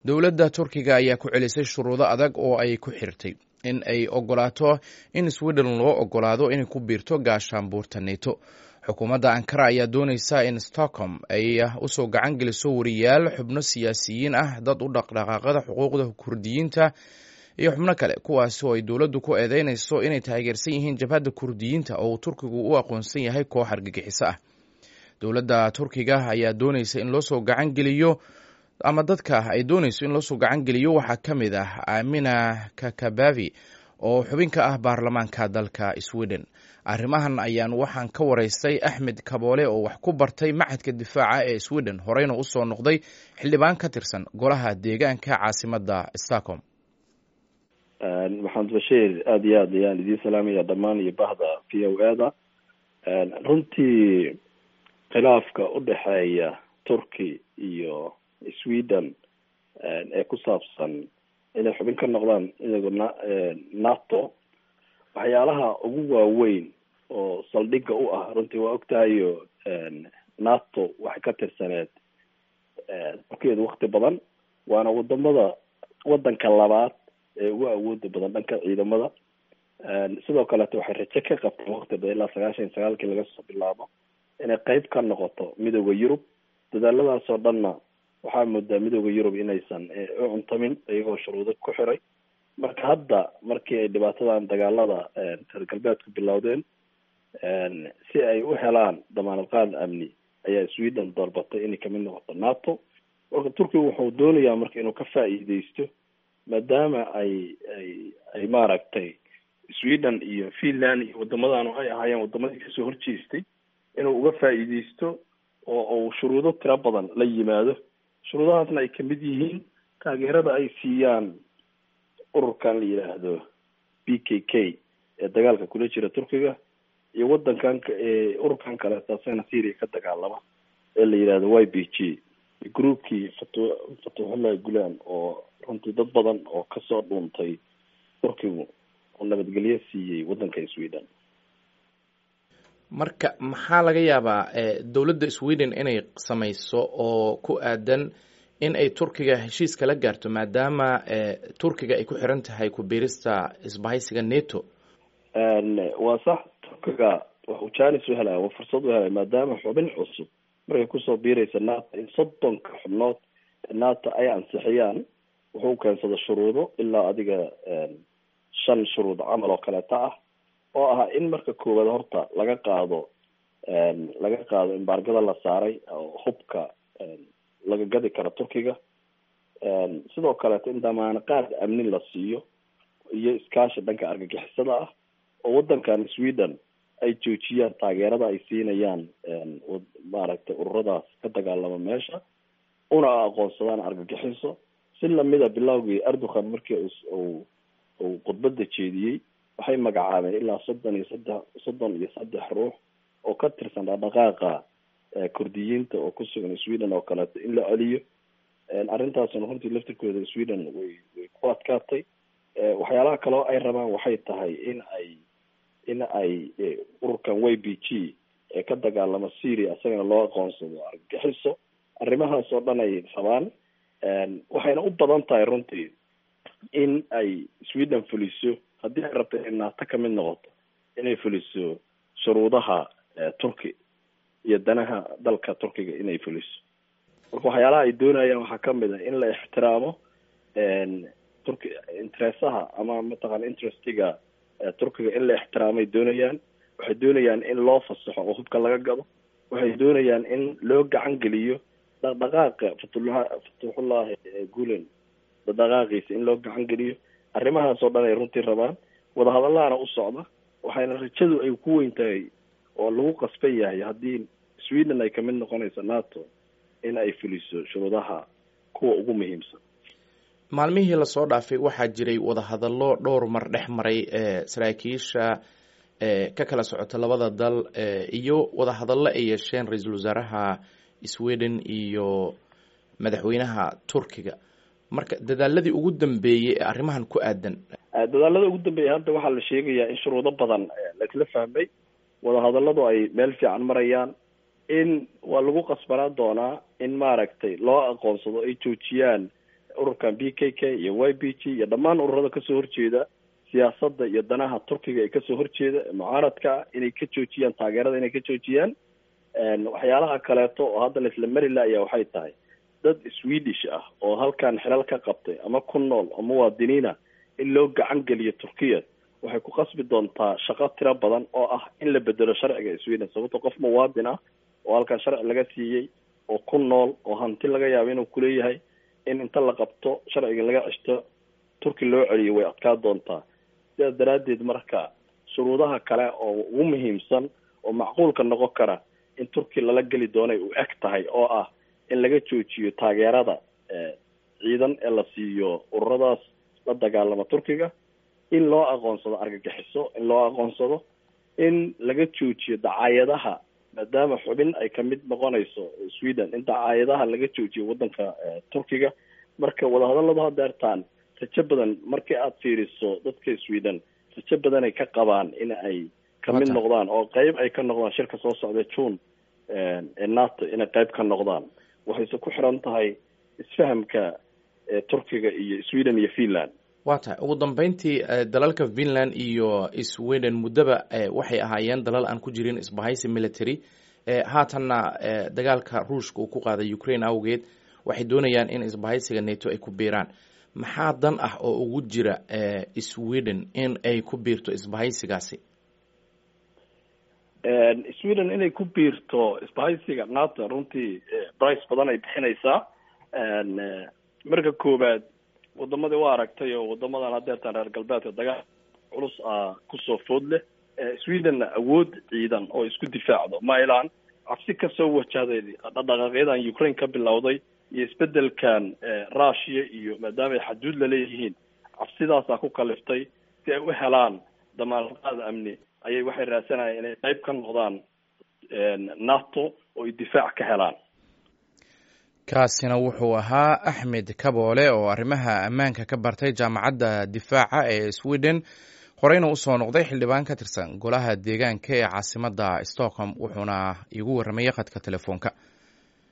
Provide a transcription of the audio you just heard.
dowladda turkiga ayaa ku celisay shuruudo adag oo ay ku xirtay in ay ogolaato in sweden loo ogolaado inay ku biirto gaashaanbuurta neto xukuumadda ankara ayaa dooneysa in stockholm ay usoo gacan geliso wariyaal xubno siyaasiyiin ah dad u dhaqdhaqaaqada xuquuqda kurdiyiinta iyo xubno kale kuwaasi oo ay dowladdu ku eedeynayso inay taageersan yihiin jabhadda kurdiyiinta oo uu turkigu u aqoonsan yahay koox argagixiso ah dowladda turkiga ayaa dooneysa in loosoo gacan geliyo ama dadka ay dooneyso in loosoo gacan geliyo waxaa ka mid ah amina kakabavi oo xubin ka ah baarlamaanka dalka sweden arrimahan ayaan waxaan ka waraystay axmed kaboole oo wax ku bartay machadka difaaca ee sweden horeyna usoo noqday xildhibaan ka tirsan golaha deegaanka caasimadda stockholm maxamed bashiir aada iyo aad ayaan idiin salaamaya dhammaan iyo bahda v o a da runtii khilaafka udhexeeya turkey iyo sweden ee ku saabsan inay xubin ka noqdaan iyago na nato waxyaalaha ugu waaweyn oo saldhigga u ah runtii waa ogtahayo nato waxay ka tirsaneed turkeedu wakti badan waana wadamada wadanka labaad ee ugu awooda badan dhanka ciidamada sidoo kaleeto waxay raje ka qabteen wakti badan ilaa sagaashan iyo sagaalkii laga soo bilaabo inay qeyb ka noqoto midooda yurub dadaaladaas oo dhanna waxaa moodaa midooda yurub inaysan u cuntamin iyagoo shuruudo ku xiray marka hadda markii ay dhibaatadan dagaalada reer galbeedku bilowdeen si ay u helaan damaanad qaad amni ayaa sweden doorbatay inay kamid noqoto nato marka turkiga wuxuu doonayaa marka inuu ka faa'iideysto maadaama ay ay ay maaragtay sweden iyo finland iyo wadamadan ay ahaayeen wadamadii kasoo horjeestay inuu uga faa'iideysto oo uu shuruudo tiro badan la yimaado shuruudahaasna ay kamid yihiin taageerada ay siiyaan ururkan la yidhaahdo b k k ee dagaalka kula jira turkiga iyo wadankan ee ururkan kaleeto asagana syria ka dagaalama ee la yidhahdo y b g groupkii fatu fatuxullahi gulan oo runtii dad badan oo kasoo dhuuntay turkigu oo nabadgelyo siiyey wadanka sweden marka maxaa laga yaabaa dowladda sweden inay samayso oo ku aadan in ay turkiga heshiis kala gaarto maadaama turkiga ay ku xiran tahay ku biirista isbahaysiga neto waa sax turkiga waxuu janis u helaya waa fursad u helaya maadaama xubin cusub markay kusoo biiraysa nato in soddonka xubnood nato ay ansixiyaan wuxuu keensada shuruudo ilaa adiga shan shuruud camal oo kaleeta ah oo ah in marka koowaad horta laga qaado laga qaado embargada la saaray oo hubka laga gadi karo turkiga sidoo kaleeto in damaano qaad amni la siiyo iyo iskaashi dhanka argagixisada ah oo wadankan sweden ay joojiyaan taageerada ay siinayaan maaragtay ururadaas ka dagaalama meesha una aqoonsadaan argagixiso si lamida bilowgii erdogan markii uu uu khudbada jeediyey waxay magacaabeen ilaa soddon iyo saddex soddon iyo saddex ruux oo ka tirsan dhaqdhaqaaqa kurdiyiinta oo ku sugan sweden oo kaleeto in la celiyo arrintaasna runtii laftirkooda sweden way way ku adkaatay waxyaalaha kaleo ay rabaan waxay tahay in ay in ay ururkan y b g ee ka dagaalama syria isagana loo aqoonsado argagixiso arrimahaas oo dhan ay rabaan waxayna u badan tahay runtii in ay sweden fuliso haddii ay rabto inay nato kamid noqoto inay fuliso shuruudaha turki iyo danaha dalka turkiga inay fuliso marka waxyaalaha ay doonayaan waxaa kamid ah in la ixtiraamo turki interesaha ama mataqana interestiga turkiga in la ixtiraamay doonayaan waxay doonayaan in loo fasaxo oo hubka laga gado waxay doonayaan in loo gacan geliyo dhaqdhaqaaqa fatullah fatuxullahi gulen dhaqdhaqaaqiisa in loo gacan geliyo arrimahaas oo dhan ay runtii rabaan wadahadallahana u socda waxayna rajadu ay ku weyn tahay oo lagu qasban yahay haddii sweden ay kamid noqonayso nato in ay fuliso shuruudaha kuwa ugu muhiimsan maalmihii lasoo dhaafay waxaa jiray wadahadallo dhowr mar dhex maray saraakiisha ka kala socota labada dal iyo wadahadallo ay yeesheen ra-iisul wasaaraha sweden iyo madaxweynaha turkiga marka dadaaladii ugu dambeeyey ee arrimahan ku aadan dadaalada ugu dambeeyay hadda waxaa la sheegayaa in shuruudo badan laisla fahmay wadahadalladu ay meel fiican marayaan in waa lagu qasbanaan doonaa in maaragtay loo aqoonsado ay joojiyaan ururkan b k k iyo y b g iyo dhammaan ururada kasoo horjeeda siyaasadda iyo danaha turkiga ee kasoo horjeeda mucaaradka inay ka joojiyaan taageerada inay ka joojiyaan waxyaalaha kaleeto oo hadda laisla mari laaya waxay tahay dad swedish ah oo halkan xilal ka qabtay ama ku nool oo muwaadiniina in loo gacan geliyo turkiya waxay ku qasbi doontaa shaqo tiro badan oo ah in la bedelo sharciga sweden sababto qof muwaadin ah oo halkan sharci laga siiyey oo ku nool oo hanti laga yaabo inuu kuleeyahay in inta la qabto sharciga laga ceshto turki loo celiyo way adkaa doontaa sidaas daraaddeed marka shuruudaha kale oo ugu muhiimsan oo macquulka noqon kara in turki lala geli doonay u eg tahay oo ah in laga joojiyo taageerada ciidan ee la siiyo ururadaas la dagaalama turkiga in loo aqoonsado argagixiso in loo aqoonsado in laga joojiyo dacaayadaha maadaama xubin ay kamid noqonayso sweden in dacaayadaha laga joojiyo waddanka turkiga marka wadahadalladu hadeertaan rajo badan markii aada fiiriso dadka sweden rajo badan ay ka qabaan in ay kamid noqdaan oo qeyb ay ka noqdaan shirka soo socda june ee nato inay qeyb ka noqdaan waxayse ku xiran tahay isfahamka turkiga iyo sweden iyo finland waa tahay ugu dambeyntii dalalka finland iyo sweden muddaba waxay ahaayeen dalal aan ku jirin isbahaysi military haatanna dagaalka ruushka uu ku qaaday ukraine awgeed waxay doonayaan in isbahaysiga nato ay ku biiraan maxaa dan ah oo ugu jira sweden in ay ku biirto isbahaysigaasi sweden inay ku biirto isbahaysiga nato runtii brice badan ay bixinaysaa marka koowaad wadamadii waa aragtay oo wadamadan hadeertaan reer galbeedka dagaal culus ah kusoo food leh swedenna awood ciidan oo isku difaacdo mailan cabsi kasoo wajahday dhaqdhaqaaqyadan ukraine ka bilowday iyo isbedelkan russia iyo maadaama ay xaduud laleeyihiin cabsidaasaa ku kaliftay si ay u helaan damaanqaad amni ayay waxay raadsanayaan inay qeyb ka noqdaan nato oo ay difaac ka helaan kaasina wuxuu ahaa axmed kaboole oo arrimaha ammaanka ka bartay jaamacadda difaaca ee sweden horeyna usoo noqday xildhibaan ka tirsan golaha deegaanka ee caasimadda stockholm wuxuuna iigu warramayay khadka telefoonka